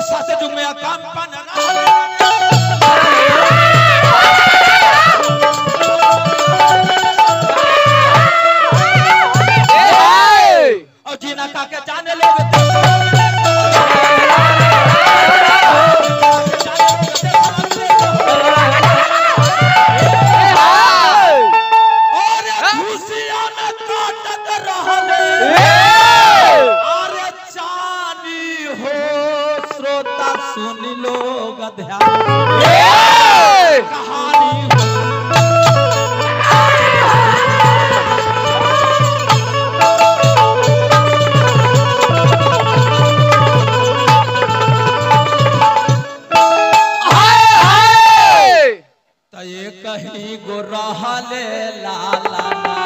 सात जुग में कंपन और जीना का के जाने लोग और खुशियां में काटत रहले अरे चानी हो श्रोता सुन लो ध्यान कहानी हो त ये कहीं गो रहले लाला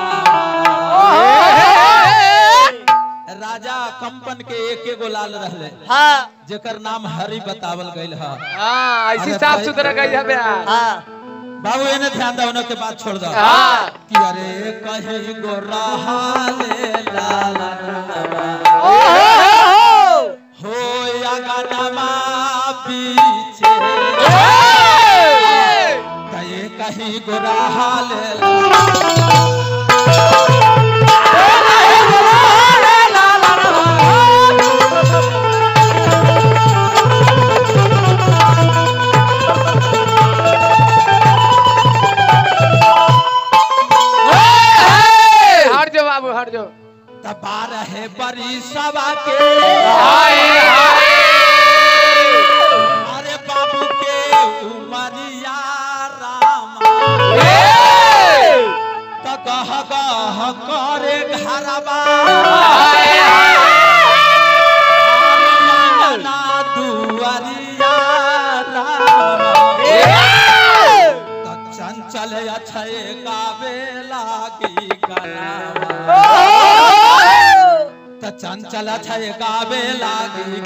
राजा कंपन के एक एगो लाल रहले हाँ जेकर नाम हरि बतावल गइल ह हाँ ऐसी अरे साफ भाई, सुथरा गई है बयान हाँ बाबू एने ध्यान दो उनके बात छोड़ दो हाँ कि अरे कहीं गो रहले लाला हो या गानमा पीछे त ये कहीं गो रहले हट जाओ बाबू हट जाओ त बारह बरी सवा के अरे बाबू के उमरिया रामा त गह गह करे घरबा ना दुअरिया रामा त चंचल अछय गावे लागी गनावा त चंचल अछय गावे लागी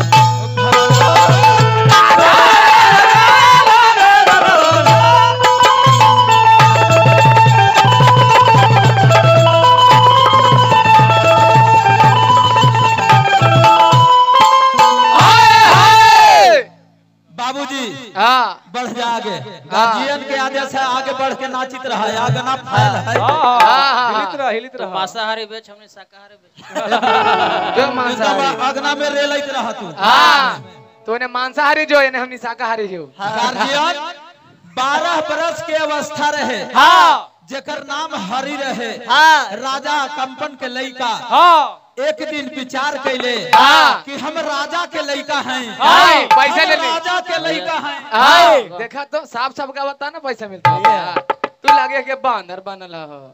बाबूजी हाँ बढ़ जा आगे गार्जियन के आदेश है आगे बढ़ के नाचित रहा है आगे ना फैल है हाँ हिलित रह हिलित तो रह मांसाहारी बेच हमने शाकाहारी बेच जो मांसाहारी एकदम अगना में रेलैत रहा तू हाँ तो इन्हें मांसाहारी जो इन्हें हमने शाकाहारी जो गार्जियन बारह बरस के अवस्था रहे हाँ जेकर नाम हरि रहे हाँ राजा कंपन के लड़का हाँ एक दिन विचार कैले हाँ। कि हम राजा के लड़का हैं हाँ, पैसा हम ले ले। राजा के लड़का हैं हाँ देखा तो साफ साफ का बता ना पैसा मिलता है हाँ, तू लगे के बानर बनल हो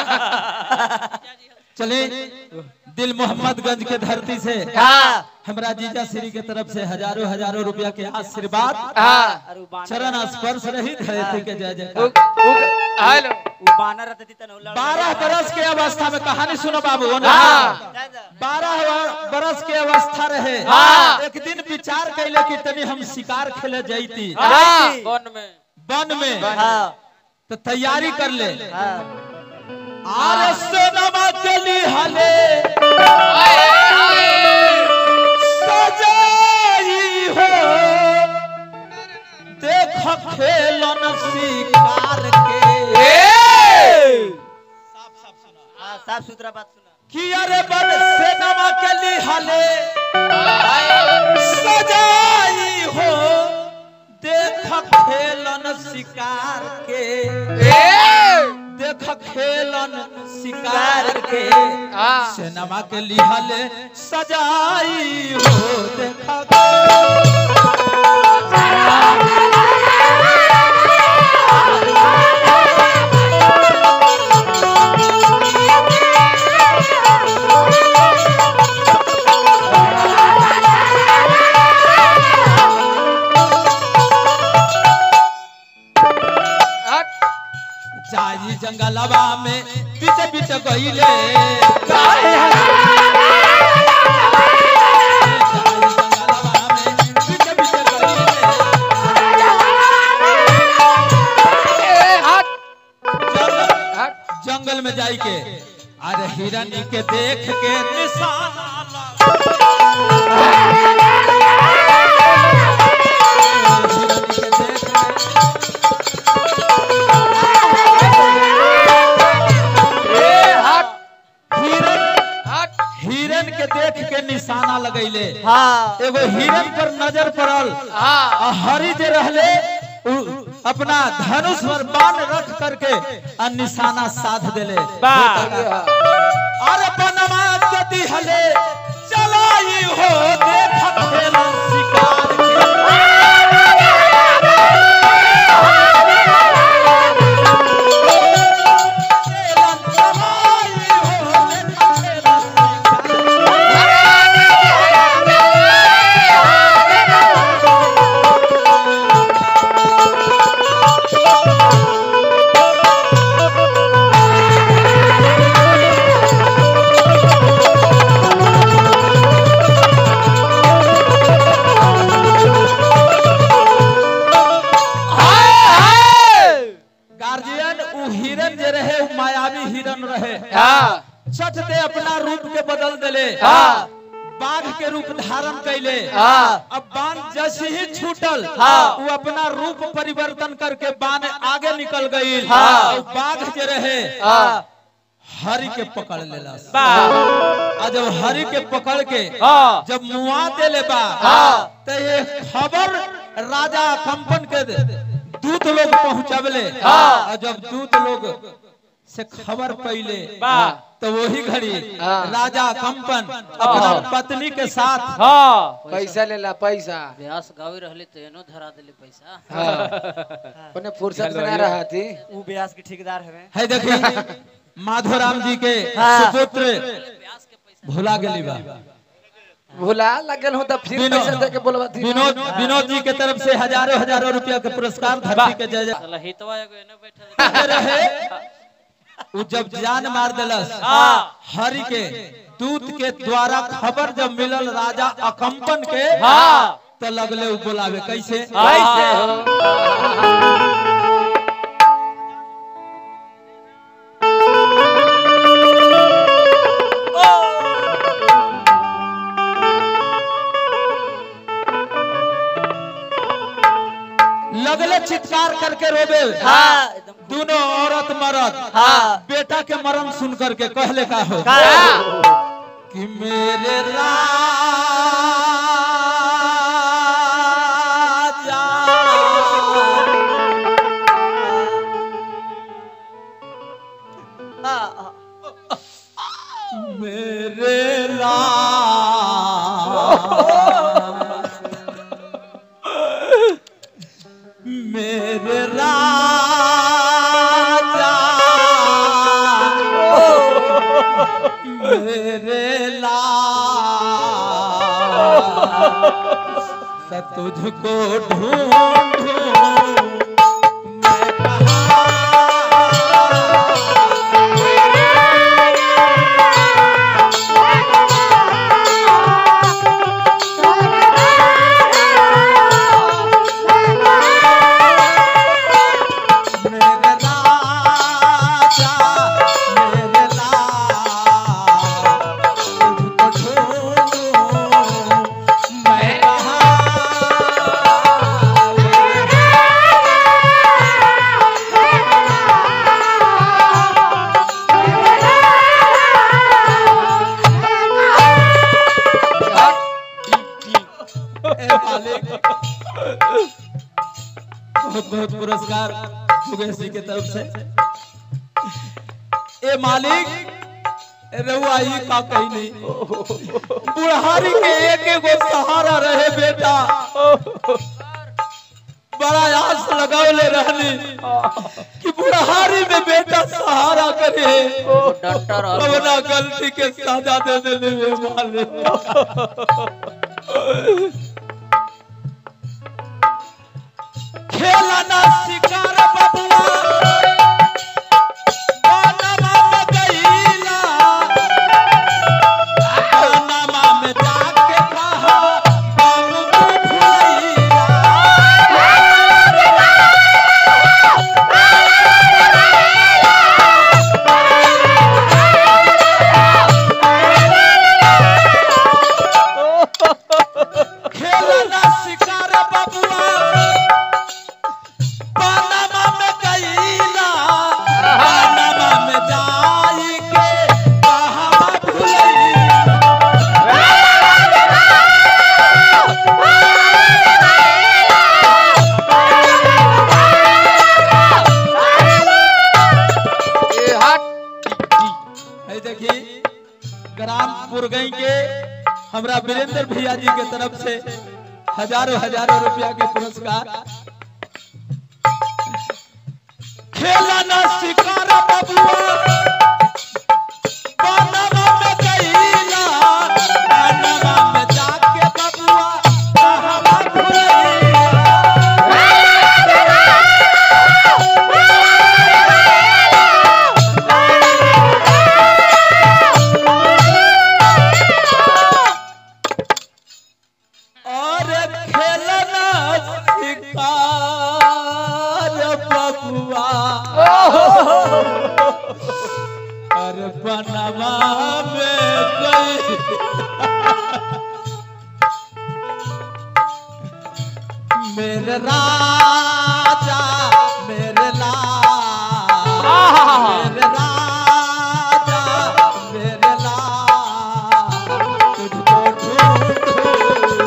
चले दिल मोहम्मदगंज के धरती से हाँ हमरा जीजा श्री के तरफ से हजारों हजारों रुपया के आशीर्वाद हाँ अरे उ बानर चरण स्पर्श रहित है के जय जय उ- उ- हेलो उ बानर रहती तन उलड़ बारह बरस के अवस्था में कहानी सुनो बाबू हाँ। बारह बरस के अवस्था रहे हाँ। एक दिन विचार कैले कि तनी हम शिकार खेले जैती हाँ वन में वन में हाँ तो तैयारी कर ले हाँ आर सोनमा के लिहले सजाई हो देख खेलन शिकार के हाँ साफ सुथरा बात सुना कि अरे बन सेनमा के लिहले सजाई हो देख खेलन शिकार के देख खेलन शिकार के हाँ सेनमा के लिहले सजाई हो देख हट जाई जंगलवा में बीच बीच गईले जाई जंगलवा में बीच बीच गईले ए, हट जंगल हट जंगल में जाई के अरे हिरनी के देख के निशाना हिरन के देख के निशाना लगैले हाँ एगो हिरन पर नजर पड़ल हाँ आ हरि जे रहले उ अपना धनुष पर बाण रख करके आ निशाना साध देले अरे बनवा गति हले चलाई हो देखत हेलन शिकार के हेलन चलाई हो देखत हेलन शिकार गार्जियन उ हिरन जे रहे उ मायावी हिरन रहे हाँ छठ दे अपना रूप के बदल देले हाँ। बाघ के रूप धारण कैले हाँ। अब बाण जैसे ही छूटल हाँ। वो अपना रूप परिवर्तन करके बाण आगे निकल गई हाँ। और बाघ जे रहे हाँ हरि के पकड़ लेला वाह आ जब हरि के पकड़ के हाँ जब मुआ देले बा हाँ। तो ये खबर राजा कंपन के दूत लोग पहुंचबले हाँ। और जब दूत लोग से खबर पहले वाह। तो वही घड़ी हाँ। राजा कंपन अपना हाँ। पत्नी के साथ हाँ पैसा लेला पैसा ब्यास गावी रहले तो एनो धरा देले पैसा हाँ उन्हें फुर्सत में ना रहा थी ऊ ब्यास के ठेकेदार हवे है देखी माधोराम जी के हाँ। सुपुत्र ब्यास के पैसा भुला गेली बा भुला लगल हूँ तो फिर विनोद- पैसा दे के बोलवा थी विनोद विनोद जी के तरफ से हजारों हजारों रुपया के पुरस्कार धरती के जय जय साला हितवा एगो एने बैठल के रहे उ जब जान मार दिलस हाँ। हरि के दूत के द्वारा खबर जब मिलल राजा अकंपन के हाँ। तो लगले उ बोलावे कैसे कैसे हो लगले चित्कार करके रोबे हाँ एकदम दोनों औरत मरद हाँ। बेटा के मरण सुन करके कहले का हो का कि मेरे राजा हाँ, मेरे राज मेरे राजा मेरे लाल तुझको ढूंढूं मैं कहाँ मेरे राजा मेरे लाल तुझको ढूंढूं मैं कहाँ ए मालिक बहुत बहुत पुरस्कार मुकेश जी के तरफ से ए मालिक रहुआ ही का कही नहीं बुढ़ारी के एक एगो सहारा रहे बेटा बड़ा आस लगावले रहली कि बुढ़ारी में बेटा सहारा करे डॉक्टर और अपना गलती के सजा दे देने में मालिक खेलना शिकार बबुआ बनवा में गईला बनवा में जाके कहा बाबू भुलैया खेलना शिकार बबुआ बनवा में हमरा वीरेंद्र भैया जी के तरफ से हजारों हजारों रुपया के पुरस्कार खेला ना शिकारा बबुआ बनवा में गईला बनवा में जाके बबुआ कहवा भुलैया और खेलना शिकार बबुआ और बनवा में गई मेरे राजा मेरे लाल मेरे राजा मेरे लाल तुझको ढूंढूं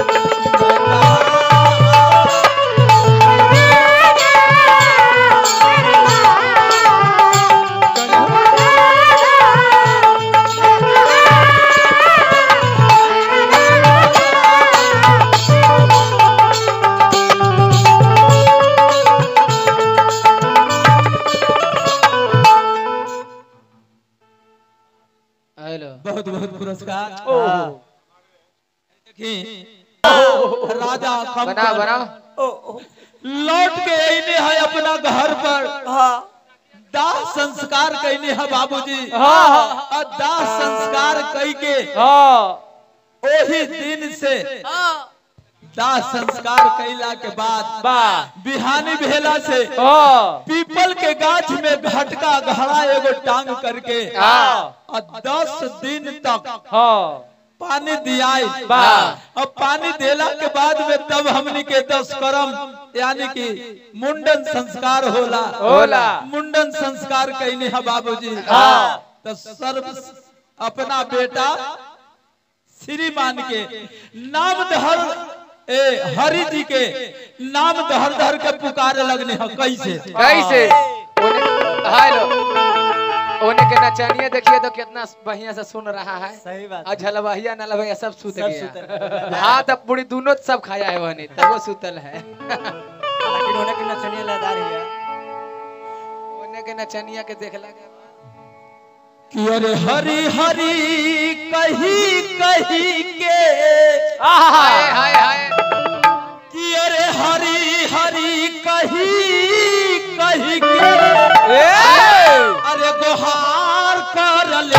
हेलो बहुत बहुत पुरस्कार हाँ। देखी राजा बना कंकर बना ओ, ओ, लौट के अइले है अपना घर पर हाँ दाह संस्कार कैले है बाबूजी हाँ। और दाह संस्कार कई के हाँ ओही दिन से हाँ दाह संस्कार कैला के बाद बा बिहानी भेला से हाँ पीपल के गाछ में घटका घड़ा एगो टांग करके हाँ और दस दिन तक हाँ पानी दियाई वाह। अब पानी देला के बाद में तब हमनी के दस करम यानी कि मुंडन संस्कार होला होला। मुंडन संस्कार कहने है बाबूजी हाँ। तो सर्व अपना बेटा श्रीमान के नाम धर ए हरि जी के नाम धर धर के पुकारे लगने है कैसे कैसे ओने हेलो ओने के नचनिया देखिए तो कितना बढ़िया से सुन रहा है सही बात और झलवहिया नलवहिया सब सुत सब सुतल गया है। हाँ तब पूरी दोनों सब खाया है वहनी तब वो सुतल है लेकिन होने की नचनिया लदार है ओने के नचनिया के देखला के बाद कि अरे हरि हरि कही कही के हाय हाय हाय कि अरे हरी हरी कही कही के अरे गोहार कर ले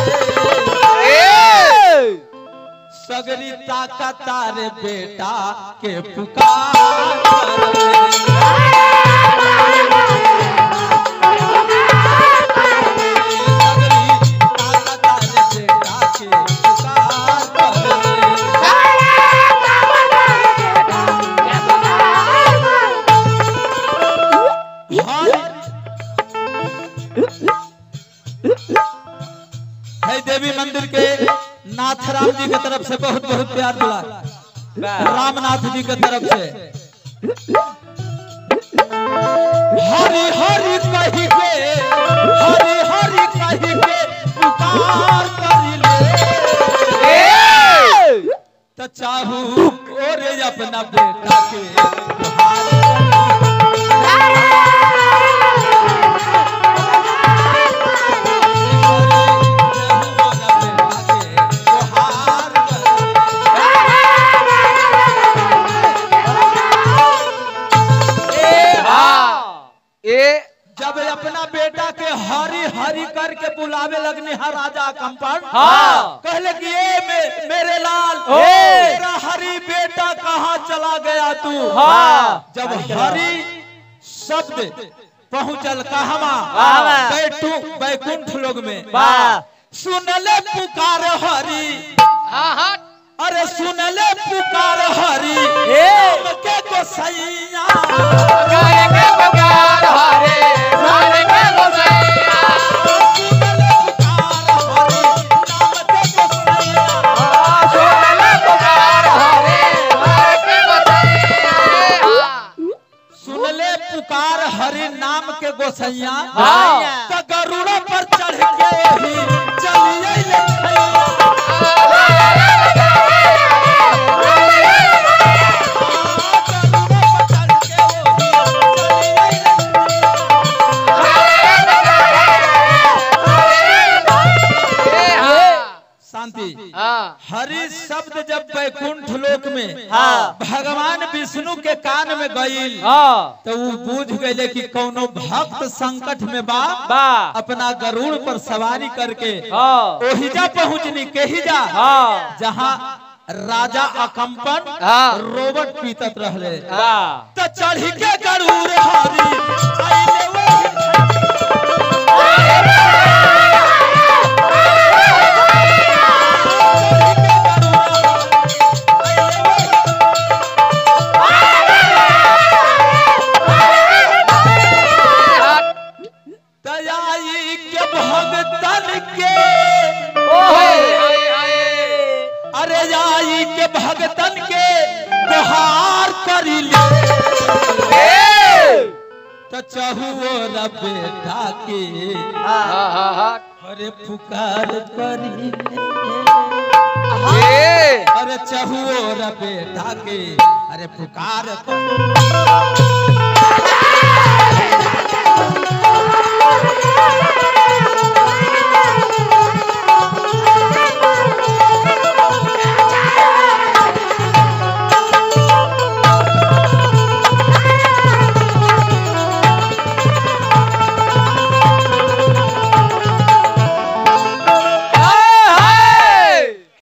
सगरी ताकत तारे बेटा के पुकार कर ले। सगरी ताकत तारे बेटा के पुकार कर ले। है देवी मंदिर के नाथ राम जी के तरफ से बहुत बहुत प्यार मिला रामनाथ जी के तरफ से हरि हरि कही के हरि हरि कही के पुकार करी ले तो चाहू ओरे अपना बेटा के पुकार करी। हाँ ए जब अपना बेटा के हरी हरी करके बुलावे लगने है राजा कंपन हाँ। कहले कि ए मे, मेरे लाल ओ। मेरा हरी बेटा कहाँ चला गया तू हाँ। जब हरी शब्द पहुंचल कहवा कहवा? बैठू बैकुंठ लोग में वाह। सुनले पुकार हरी हाँ हाँ अरे सुनले पुकार हरी ए। के गोसैया गाय के बगार हरे सारे के गोसैया सुनले पुकार हरी नाम के गोसैया सोनले बगार हरे सारे के गोसैया सुनले पुकार हरि नाम के गोसैया हाँ। तो गरुड़ा पर चढ़ के ही चलिए ले खैया। शब्द जब वैकुंठ लोक में हाँ। भगवान विष्णु के कान में गईल हाँ तो वो बूझ गए कि कोनो भक्त संकट में बा बा अपना गरुड़ पर सवारी करके हाँ ओहिजा पहुंचनी केहिजा हाँ जहाँ राजा अकम्पन हाँ। रोबोट पीतत रहले बा त चढ़ी के गरुड़ हरी आइले वही दयाई के भगतन के अरे आई के भगतन के गुहार करी ले तो चहुओर बेटा के अरे पुकार करी ले अरे चहुओर बेटा के अरे पुकार करी